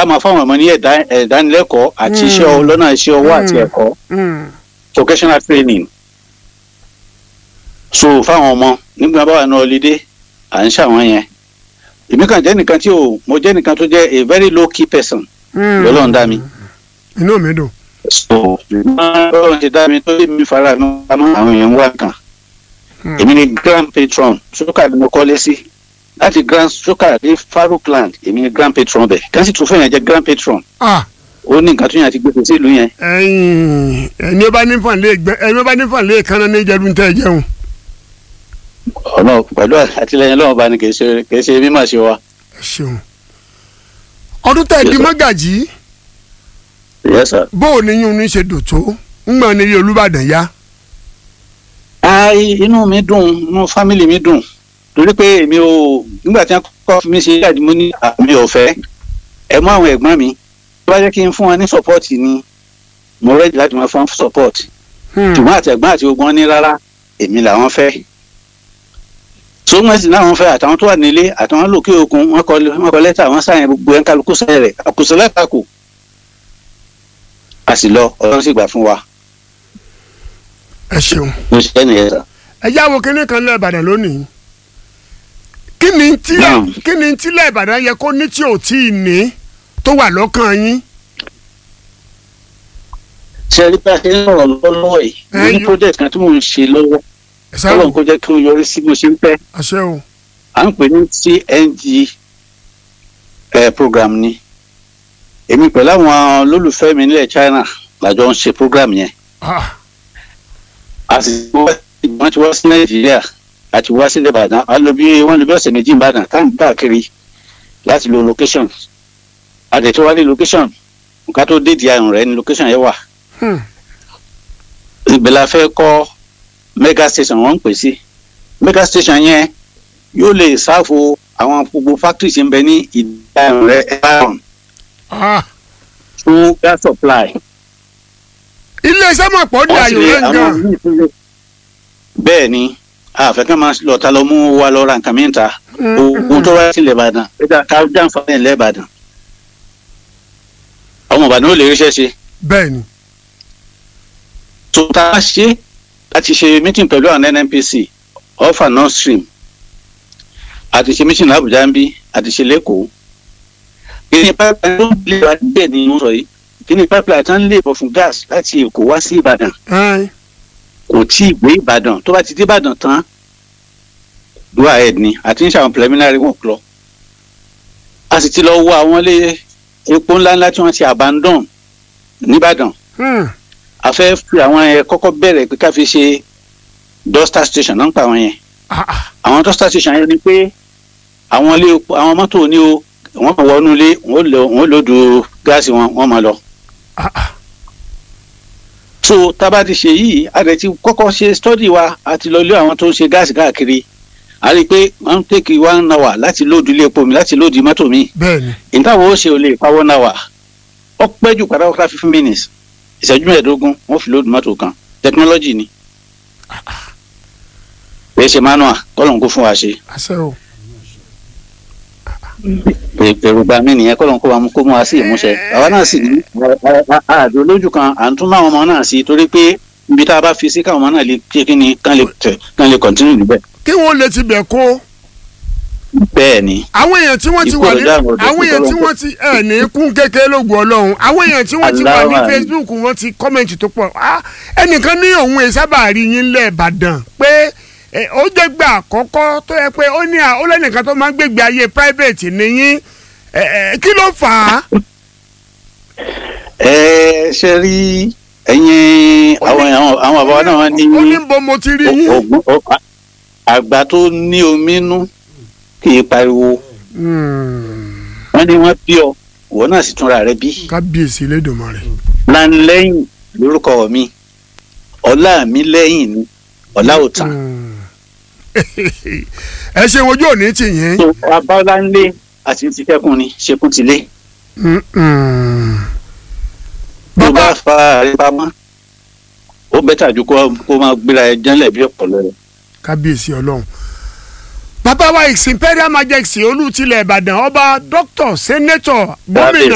máa fáwọn ọmọ ní ẹ̀dá- ẹ̀dánilẹ́kọ̀ọ́ àti Mm. iṣẹ́ ọ- lọ́nà iṣẹ́ ọwọ́ àti Mm. ẹ̀kọ́ Mm. vocational training so fáwọn ọmọ nígbà bá wà ní ọlídé à ń ṣàwọn yẹn èmi kàn jẹ́ nìkan tí ò mo jẹ́ nìkan tó jẹ́ a very low key person Mm. lọ́lọ́run dá mi inú mi dùn. so lọ́lọ́run ti dá mi tó lé mi fara mi pamọ́ àwọn èèyàn wá kan Mm. èmi ni grand patron sókà ni mo kọ́lé sí láti grand sókà dé farouk land èmi ni grand patron bẹ̀ kẹ́sì tó fẹ́yàn jẹ́ grand patron ah ó ní nǹkan tó yàn ti gbèsè sí ìlú yẹn ẹyin ẹni ó bá ní fàn lé gbẹ ẹni ó bá ní fàn lé kánná ní ìjẹun tẹ ẹ jẹun. ọ̀nà pẹ̀lú àtìlẹyìn lọ́wọ́ bá ní kì í ṣe kì í ṣe mímọ̀ ṣe wa. ẹ ṣeun. ọdún tẹ ẹ di Yes, sir. mọ́gàjì yes sir. bó o níyún ní ṣe dò tó ń gbọ́n ní ilé olúbàdàn yá. ai inú mi dùn inú fámìlì mi dùn torí pé èmi ò nígbà tí wọn kọ́ fi mí ṣe jáde mo ní àmì ọ̀fẹ́ ẹ mú àwọn ẹ̀gbọ́n mi tó bá jẹ́ kí n fún wọn ní support ni mo rẹ́dí láti máa fún wọn support Hmm. ṣùgbọ́n àti ẹ̀gbọ́n àti ogun wọn ní rárá èmi làwọn fẹ́ so wọn sì náà wọn fẹ́ àtàwọn tó wà nílé àtàwọn lòkè òkun wọn kọ wọn kọ lẹ́tà wọn sáyẹn gbogbo ẹ̀ ń kálukú sáyẹn rẹ̀ àkùsọ lẹ́tà kù a sì lọ ọlọ́run sì gbà fún wa ẹ ṣeun. mo ṣe nìyẹn sà. ẹ jáwọ́ kínní kan lẹ́ ìbàdàn lónìí. kí ni tí Naam. kí ni tí lẹ́ ìbàdàn yẹ kó ní tí ò tí ì ní tó wà lọ́kàn yín. ṣe rí bá a ṣe ń sọ̀rọ̀ lọ́wọ́ yìí mo Ẹ ní yọ- project kan tí mò ń ṣe lọ́wọ́ ẹ sáré ọlọ́run kó jẹ́ kí ó yọrí sí bó ṣe ń fẹ́ àṣẹ o. à ń pè ní TNG eh, program ni èmi pẹ̀lú àwọn olólùfẹ́ mi nílẹ̀ China làjọ ń ṣe program yẹn Ah, a sì wọ́n ti wá sí Nàìjíríà àti wá sílẹ̀ Ìbàdàn a lọ bí wọ́n lọ bí ọ̀sẹ̀ méjì Ìbàdàn táwọn káàkiri láti lo location àdètò wálé location nǹkan tó dé di àrùn rẹ ni location yẹn wà hmm. ibẹ̀ la fẹ́ kọ́ mega station wọ́n ń pè sí mega station yẹn yóò lè ṣàfo àwọn gbogbo factories tí ń bẹ ní ìdáhùn rẹ ẹ̀rọ Ah, fún gas supply. iléeṣẹ́ mọ̀ pọ̀ Wọ́n sì dayò lè rẹ̀ àwọn gan. míì tún lè- bẹ́ẹ̀ ni àfẹ́kẹ́ máa lọ ta lọ mú wa lọ ra nǹkan mìíràn ta ogun tó wá sí ilẹ̀ Ìbàdàn ẹ̀dá ká jàǹfààní ilẹ̀ Ìbàdàn ọmọ Ìbàdàn ó lè ríṣẹ́ ṣe bẹ́ẹ̀ ni. tó tá a ṣe láti ṣe meeting pẹ̀lú àwọn NNPC offer north stream àti ṣe meeting l'Abuja ń bí àti ṣe lẹ́kọ̀ọ́ kí ni pipeline tó ń lè wá bẹ́ẹ̀ ni mo sọ yìí kí ni pipeline tó ń lè bọ̀ fún gas láti Èkó wá sí Ìbàdàn Ẹ́n, kò tí ì gbé Ìbàdàn tó bá ti dé Ìbàdàn tán go ahead ni àti ń ṣàwọn preliminary work lọ a sì ti lọ wo àwọn ilé epo ńláńlá tí wọ́n ti abandon nìbàdàn hmm. a fẹ́ fi àwọn yẹn kọ́kọ́ bẹ̀rẹ̀ pé ká fi ṣe duster station náà ń pa àwọn yẹn Ah, ah. àwọn duster station yẹn ni pé àwọn ilé epo àwọn mọ́tò ní o wọ́n kàn wọnú ilé wọ́n lò wọ́n lòdù gáàsì wọn wọ́n máa lọ. Ah, ah. so tá a bá ti ṣe yìí a rẹ̀ ti kọ́kọ́ ṣe study wa a ti lọ lé àwọn tó ń ṣe gáàsì káàkiri a rí i pé wọ́n ń tèkì one hour láti lòdù ilé epo mi láti lòdù mọ́tò mi bẹ́ẹ̀ ni. ìtawọ̀ ó ṣe ò lè pa one hour ó pẹ́ jù pátápátá fifteen minutes ìṣẹ́jú mẹ́ẹ̀ẹ́dógún wọ́n fi lòdù mọ́tò kan technology ni kì í ṣe manual kọ́lọ́n kó fún wa ṣe àṣẹ o. èròǹgbà mi nìyẹn kọ́lọ́n kó wa mú kó mú wa sí ìmúṣẹ àwa náà sì ní àdó lójú kan à ń tún máwọn ọmọ náà sí torí pé ibi tá a bá fi sí káwọn ọmọ náà lè ṣe kí ni kán lè tẹ̀ kán lè continue níbẹ̀. kí wọ́n lè ti bẹ̀ kó. bẹ́ẹ̀ ni àwọn èèyàn tí wọ́n ti wà ní Ìkọlọ̀dá àwọn ọ̀dọ́ àwọn èèyàn tí tó wọ́n ti ẹ̀ ní kún kékeré lóògùn ọlọ́run àwọn èèyàn tí wọ́n ti wà ní Aláwọ̀ Facebook wọ́n ti kọ́mẹ̀ntì tó pọ̀ Ah, ẹnìkan ní òun ẹ̀ sábà rí yín lẹ̀ Ìbàdàn pé eh, ó jẹ́ gbà àkọ́kọ́ tó yẹ pé ó ní à- ó lẹ́nìkan tó máa ń gbégbé ayé private nìyín Eh, eh, kí ló fà á. ẹ ṣe rí ẹ̀yin àwọn àwọn àwọn bàbá wa náà wọ́n ní ó ní bo mo ti rí yín. ògùn àgbà tó ní omi nú kì í pariwo Hmm, wọ́n ní wọ́n bí ọ ìwọ náà sì túnra rẹ bí. kábíyèsí Elédùmarè. lanlẹ́yìn lórúkọ mi ọlá mi lẹ́yìn ni ọlá ò tán. Hmm. ẹ ṣe ojú òní tì yín. tó abáwọláńlé àti ti kẹ́kùn ni ṣekún ti lé. Hmm, hmm. tó bàbá bá fa àrẹ pamọ́ ó bẹ́tà ju kó kó máa gbéra ẹ jẹ́lẹ̀ bí ọ̀pọ̀lọ rẹ̀. kábíyèsí ọlọ́run bàbá wa his imperial majesty olú tilẹ̀ ìbàdàn ọba dr senator gómìnà